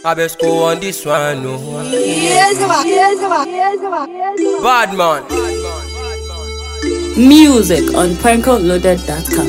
Abesco on this one, no. Yes, ma. Yes, ma. Yes, ma. Yes, ma. Bad man. Music on prankoloaded.com.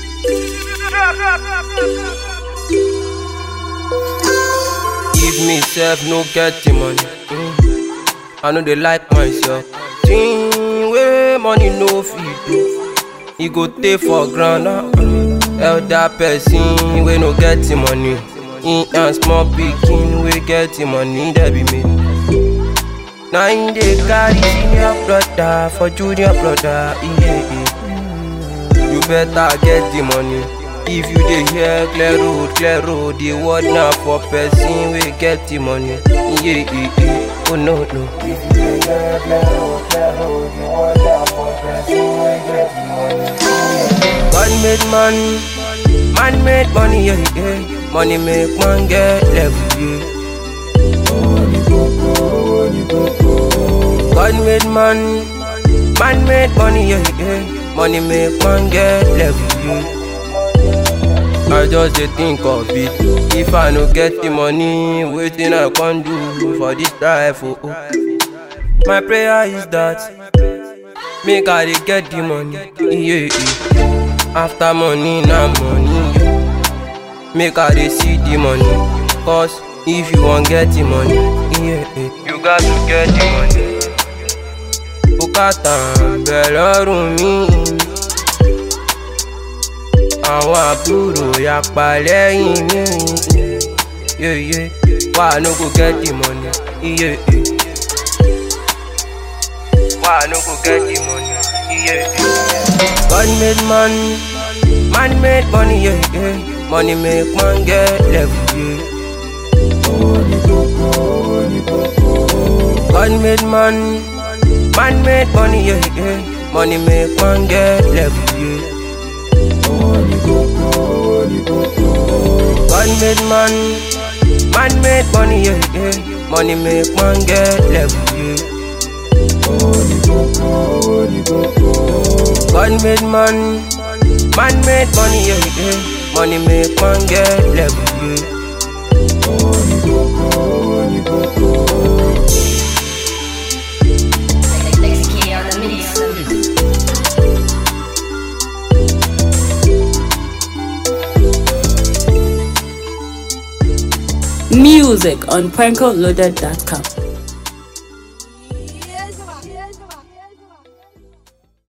Give me self, no get the money. Mm. I know they like myself. Thing where money no feed do. He go take for ground. Uh, elder person we no get the money. In and small pikin we get the money that be me. Now in the carry senior brother for junior brother. Yeah, yeah. You better get the money. If you dey hear clear road, clear road, the word na for person we get the money. Yeah, yeah, yeah. Oh no, no. If you dey hear clear road, clear road, the word na for person we get the money. God made money, man made money, yeah, yeah. Money make man get level, yeah. God made money, man made money, yeah, yeah. Money make man get level, yeah. I just dey think of it. If I no get the money, wetin I can do for this life? Oh, oh. My prayer is that make I dey get the money. Yeah, yeah. After money, na money. Yeah. Make I dey see the money. Cause if you wan get the money, yeah, yeah. you got to get the money. Bùkátà ń bẹ lọ́rùn mi. àwọn àbúrò yapa lẹ́yìn mi. Yeah, yeah. Why I no go get the money? Yeah, yeah. Why I no go get the money? Yeah, yeah. God made money, man made money, yeah, yeah. Money make man get level, yeah. God made money, man made money, yeah, yeah. Money make man get level, yeah. God made money, man made money, yeah, yeah. Money make man get level, yeah. God made money, man made money, yeah, yeah. Money make man get level, yeah. Music on prankoloaded.com.